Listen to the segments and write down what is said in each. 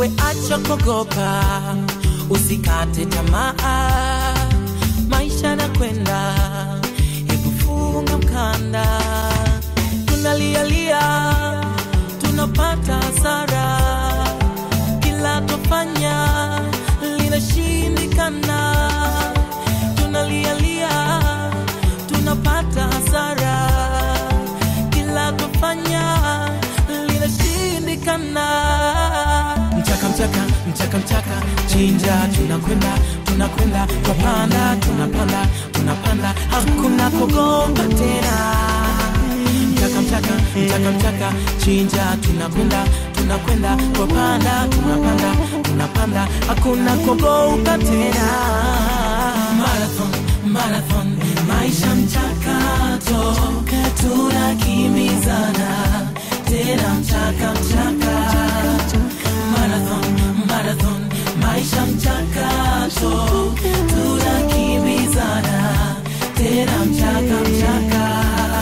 wewe acha kuogopa, usikate tamaa, maisha na kwenda, hebu funga mkanda. Tunalialia, tunapata hasara, kila tofanya linashindikana. Tunalialia, tunapata hasara, kila tofanya linashindikana. Mchaka mchaka mchaka mchaka, chinja, tunakwenda tunakwenda, twapanda tunapanda tunapanda, hakuna kugonga tena. Mchaka mchaka mchaka mchaka, chinja, tunakwenda tunakwenda, twapanda tunapanda tunapanda, hakuna kugonga tena. Marathon marathon, maisha mchakato, tunakimbizana tena mchaka mchaka marathon marathon maisha mchakato tunakimbizana tena mchaka mchaka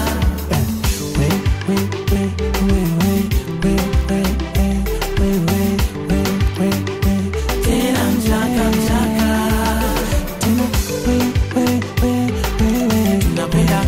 tena mchaka mchaka tunapenda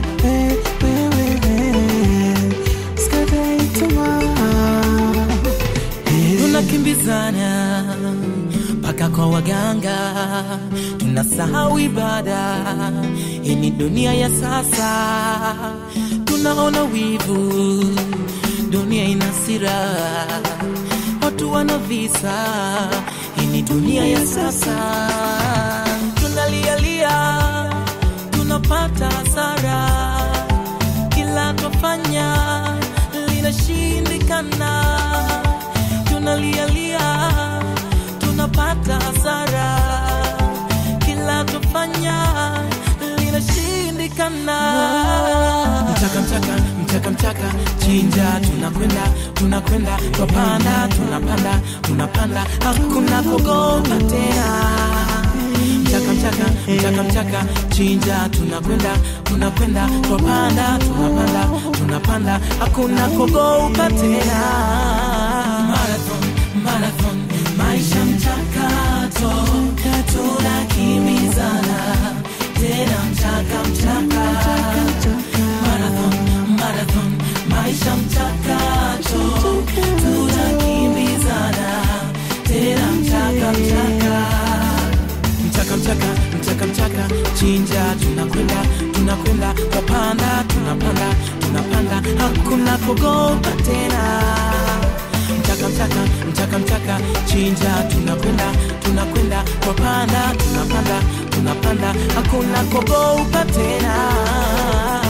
tunakimbizana mpaka kwa waganga, tunasahau ibada. Hii ni dunia ya sasa, tunaona wivu, dunia ina sira, watu wana visa. Hii ni dunia ya sasa, tunalialia, tunapata hasara, kila twafanya linashindikana tunalialia, tunapata hasara, kila tufanya linashindikana. Mchaka mchaka mchaka mchaka, chinja, tunakwenda tunakwenda, twapanda tunapanda tunapanda, hakuna kugonga tena mchaka mchaka mchaka mchaka chinja tunakwenda tunakwenda twapanda tunapanda tunapanda hakuna kugouka tena marathon marathon maisha mchakato tunakimbizana tena mchaka mchaka marathon marathon maisha mchakato tunakimbizana tena mchaka mchaka mchaka mchaka mchaka mchaka chinja tunakwenda tunakwenda twapanda tunapanda tunapanda hakuna kugopa tena mchaka mchaka mchaka mchaka chinja tunakwenda tunakwenda twapanda tunapanda tunapanda hakuna kugopa tena